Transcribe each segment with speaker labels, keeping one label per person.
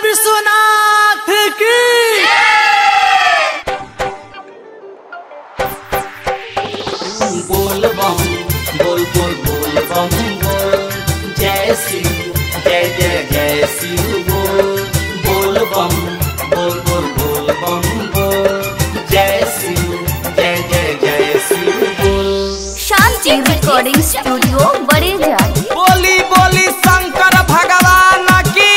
Speaker 1: विश्वनाथ की
Speaker 2: बोल बम बोल बोल बोल बम बोल जय शिव जय जय जय शिव बोल बोल बम बोल बोल बोल बम बोल जय शिव जय जय जय शिव बोल
Speaker 3: शांति रिकॉर्डिंग स्टूडियो बड़ेजा
Speaker 1: बोली बोली शंकर भगवान की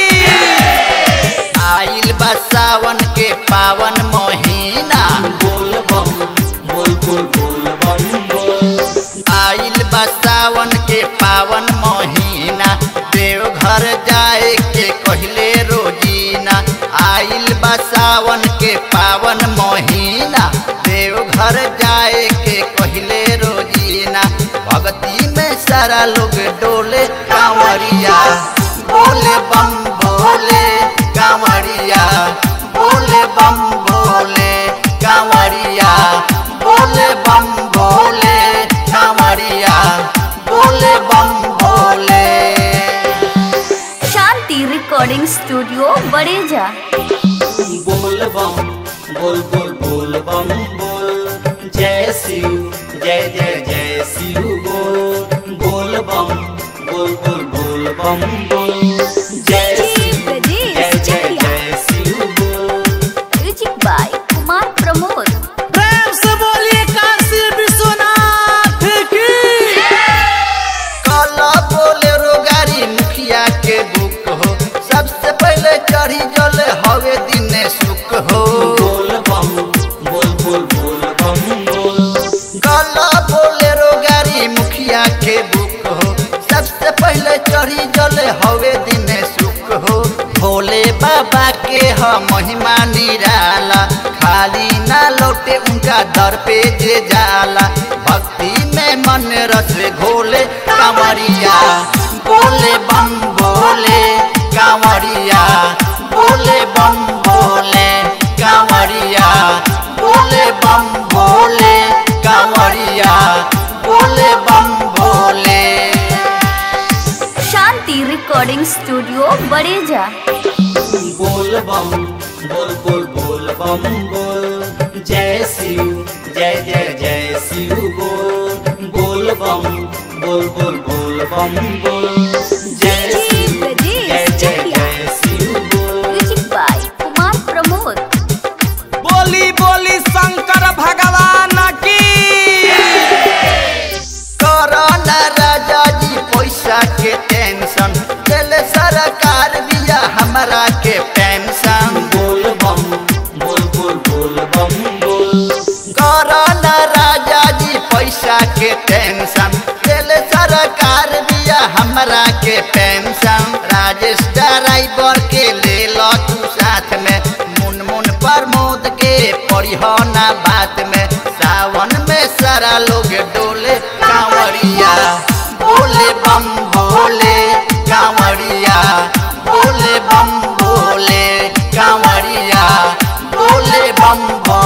Speaker 4: आइल बा सावन के पावन महीना
Speaker 2: बोल बम बोल बोल बोल बम बोल
Speaker 4: आइल बा सावन के पावन महीना देवघर जाए के कहले रोजीना आइल बा सावन के पावन महीना देवघर जाए के कहले रोजीना भक्ति में सारा लोग डोले कांवरिया बोले बम बोले कांवरिया बोले बम बोले कांवरिया बोले बम बोले कांवरिया बोले बम बोले
Speaker 3: शांति रिकॉर्डिंग स्टूडियो बड़ेजा
Speaker 2: बोल बम बोल बोल बोल बम बोल जय शिव जय जय जय शिव बोल बोल बम बोल बोल बोल बम बोल जय शिव जय जय जय शिव बोल
Speaker 3: म्यूजिक बाय कुमार प्रमोद
Speaker 1: प्रेम से बोलिए काशी विश्वनाथ की
Speaker 4: काला बोलेरो गाड़ी मुखिया के बुक हो सबसे पहले चढ़ी जल हवे दिन सुख हो
Speaker 2: बोल बम बोल बोल बोल बम बोल
Speaker 4: काला बोलेरो गाड़ी मुखिया के बुक हो सबसे पहले चढ़ी जल हवे दिन सुख हो भोले बाबा के ह महिमा निराला खाली ना लौटे उनका दर पे जे जाला भक्ति में मन रस घोले कांवरिया बोले बम बोले कांवरिया बोले बम बोले कांवरिया बोले बम बोले कांवरिया बोले बम बोले
Speaker 3: शांति रिकॉर्डिंग स्टूडियो बड़ेजा
Speaker 2: बोल बम बोल बोल बोल बम बोल जय शिव जय जय जय शिव बोल बोल बम बोल बोल बोल बम बोल जय शिव जय जय जय शिव बोल
Speaker 3: म्यूजिक बाय कुमार प्रमोद
Speaker 1: बोली बोली शंकर भगवान की
Speaker 4: कोरोना राजा जी पैसा के टेंशन दिल सरकार दिया हमरा के पेंशन
Speaker 2: बोल बम बोल बोल बोल बम बोल
Speaker 4: कोरोना राजा जी पैसा के टेंशन दिल सरकार दिया हमरा के पेंशन राजेश ड्राइवर के ले लो तू साथ में मुन मुन प्रमोद के पढ़ियो ना बात में सावन में सारा लोग डोले कांवरिया बोले बम बोले कांवरिया बोले बम बोले कांवरिया बोले बम बोले